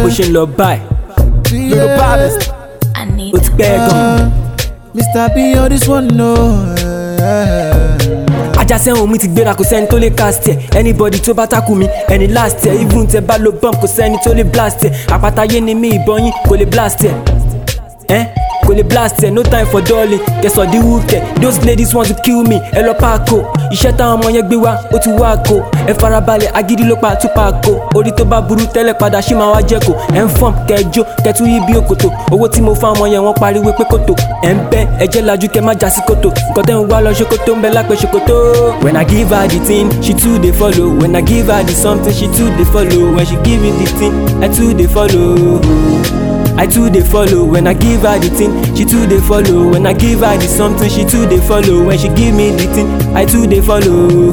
bó ṣe ń lọ báyìí yorùbá artist I need ó ti pẹ́ gan. Mr. B, all this one, no. ajá sẹ́wọ̀n mi ti gbéra kò sẹ́ni tó lè cast ẹ̀ anybody tó bá takù mi ẹni last ẹ̀ even tẹ bá lo bump kò sẹ́ni tó lè blast ẹ̀ àpátáyé ni mí ìbọn yín kò lè blast ẹ̀ ẹ́ kò lè blast ẹ̀ no time for darling kẹsàn dín wúkẹ̀ those ladies want to kill me ẹ lọ paako iṣẹ́ táwọn ọmọ yẹn gbé wá ó ti wá ko ẹ farabalẹ̀ agídí ló pa tú paako orí tó bá burú tẹ́lẹ̀ padà ṣì máa wá jẹ́ kó ẹ ń fọ́n kẹjọ kẹtù yí bí òkòtò owó tí mo fún ọmọ yẹn wọ́n pariwo pé kòtò ẹ ń bẹ́ ẹjẹ́ lajú kẹ má já sí kòtò nǹkan tẹ́ ń wá lọ ṣòkòtò ń bẹ lápẹ́ ṣòkòtò. when i give her the thing she too dey follow when i give her the something she too dey follow when she give me the thing i too dey follow. I too dey follow when I give her the thing. She too dey follow when I give her the something. She too dey follow when she give me the thing. I too dey follow.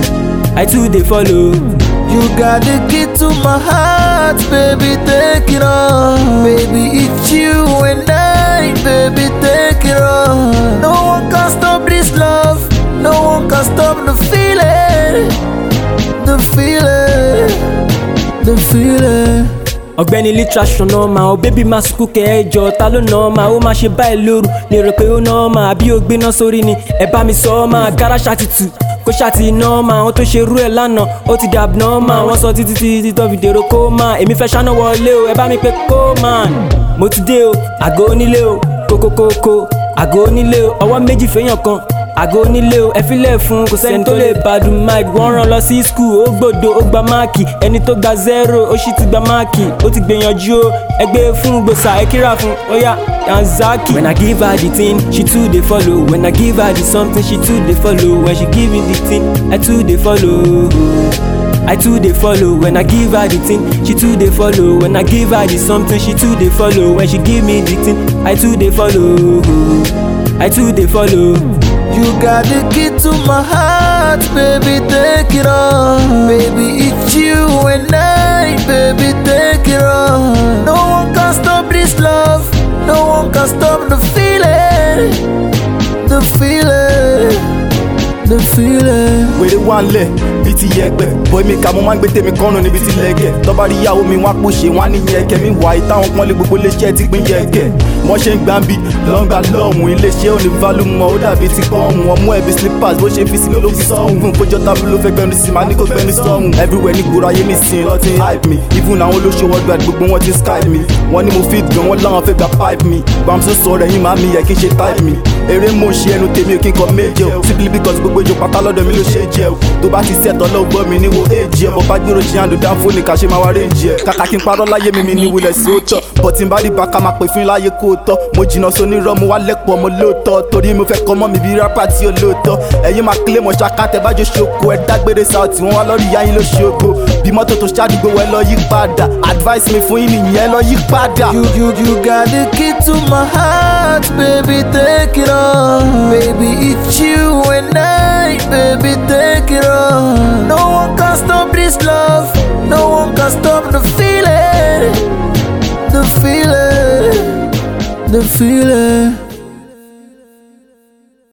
I too dey follow. You got the key to my heart, baby, take it on. Baby, it's you and I, baby, take it on. No one can stop this love, no one can stop the feeling, the feeling, the feeling. ọ̀gbẹ́ni litration náà máa ọ bébí máa sunkún kẹ ẹ jọ ta ló nà ọ máa ó máa ṣe báyìí lóru lè rò pé ó nà ọ máa àbí ó gbéná sórí ni ẹ bá mi sọ ọ máa gára ṣàtìtù kó ṣàtì iná máa àwọn tó ṣe rú ẹ lánàá ó ti dàbí náà máa wọ́n sọ títí títí tó fi dèrò kó máa èmi fẹ́ ṣáná wọlé o ẹ bá mi pé kó máa mo ti dé o àgọ́ onílé o kókókókó àgọ́ onílé o ọwọ́ méjì fẹ́yàn kan àgọ́ onílé o ẹ filẹ̀ fún kò sẹ́ni tó lè bàdùn mike wọ́n rán lọ sí skul ó gbòdo ó gba máàkì ẹni tó gba zero ó sì ti gba máàkì ó ti gbìyànjú o ẹgbẹ́ fún gbòòsà ẹ kíra fún óyá yanzaki. when i give her the thing she too dey follow when i give her the something she too dey follow when she give me the thing i too dey follow. I too dey follow when I give her the thing. She too dey follow when I give her the something. She too dey follow when she give me the thing. I too dey follow. I too dey follow. You got the key to my heart, baby, take it on. Baby, it's you and I, baby, take it on. No one can stop this love, no one can stop the feeling, the feeling, the feeling. wèrè wà ń lẹ̀ bíi ti yẹgbẹ́ bọ́ẹ̀ mi kà mo máa ń gbé tèmi kọ́nù níbi tí lẹ́gẹ̀ tọ́ba rí ìyàwó mi wọ́n á pòṣe wọ́n á ní yẹ̀kẹ́ mi wà ìtàwọn pọ́nlé gbogbo iléeṣẹ́ ti pín yẹ̀kẹ́ wọ́n ṣe ń gbà ń bi lọ́ngbà lọ́hùn iléeṣẹ́ ò ní válù mọ́ ó dàbí ti pọ́hùn ọmú ẹ̀bí slippers bó ṣe fi sí mi ló fi sọ́hùn fún kójọ́ tábìlì ló fẹ́ gbẹnu sí màá ní kó gbẹnu sọ́hùn everywhere ní gbòòrò ayé mi sìn lọ́tí hype mi even àwọn olóṣèlú worldwide gbogbo wọn ti skype mi wọ́n ní mo fit gan wọ́n láwọn fẹ́ gba pipe mi bamso sọ̀rọ̀ ẹ̀yìn màá mi yẹ kí n ṣe type mi eré mo ṣe ẹnu tèmi ò kí n kọ méje o simply because gbogbo ìjọ pátá lọ́dọ̀ mi ló ṣe é jẹ o tó bá ti sẹ́tọ̀ lọ́wọ́ gbọ́ mi níwo èjì ẹ̀ bọ́ bá gbèrò jí àndó dáńfó ní ká ṣe máa wá réǹjì ẹ̀ kàkà kí n parọ́ láyé mi mi ní wulẹ̀ sí ó tọ́ bọ̀tí n bá rí bàkà máa pè fún láyé kó o tọ́ mo jìnnà sóní rọ́ mo wá lẹ́pọ̀ mo lóòótọ́ torí mo fẹ́ kọ́ mọ́ mi bí rápá tí ó lóòótọ́ ẹ̀yin máa kílé mọ̀ ṣáká tẹ bájọ́ ṣoko ẹ̀ dágbére sáùtì wọn wá lọ́rí yáyín ló ṣogo bí mọ́tò tó ṣàdúgbò ẹ lọ yí padà advice mi fún yín nìyẹn lọ yí padà. You, you, you got the key to my heart, baby, take it on. Baby, it's you and I, baby, take it on. No one can stop this love, no one can stop the feeling, the feeling, the feeling.